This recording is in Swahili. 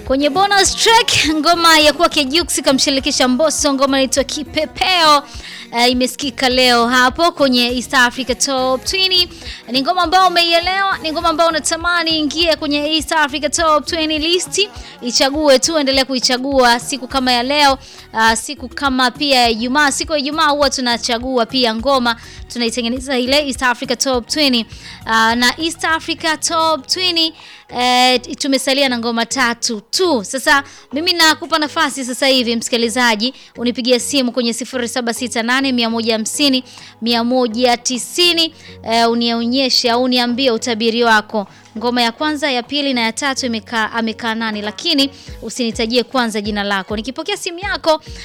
Kwenye bonus track ngoma ya kwake Jux kamshirikisha Mbosso, ngoma inaitwa Kipepeo. Uh, imesikika leo hapo kwenye East Africa Top 20. Ni ngoma ambayo umeielewa, ni ngoma ambayo unatamani ingie kwenye East Africa Top 20 list. Ichague tu, endelea kuichagua siku kama ya leo, uh, siku kama pia ya Ijumaa. Siku ya Ijumaa huwa tunachagua pia ngoma, tunaitengeneza ile East Africa Top 20. Uh, na East Africa Top 20 Eh, tumesalia na ngoma tatu tu. Sasa mimi nakupa nafasi sasa hivi msikilizaji, unipigia simu kwenye 0768 150 190, eh, unionyeshe au uniambie utabiri wako. Ngoma ya kwanza, ya pili na ya tatu imekaa amekaa nani, lakini usinitajie kwanza jina lako. Nikipokea simu yako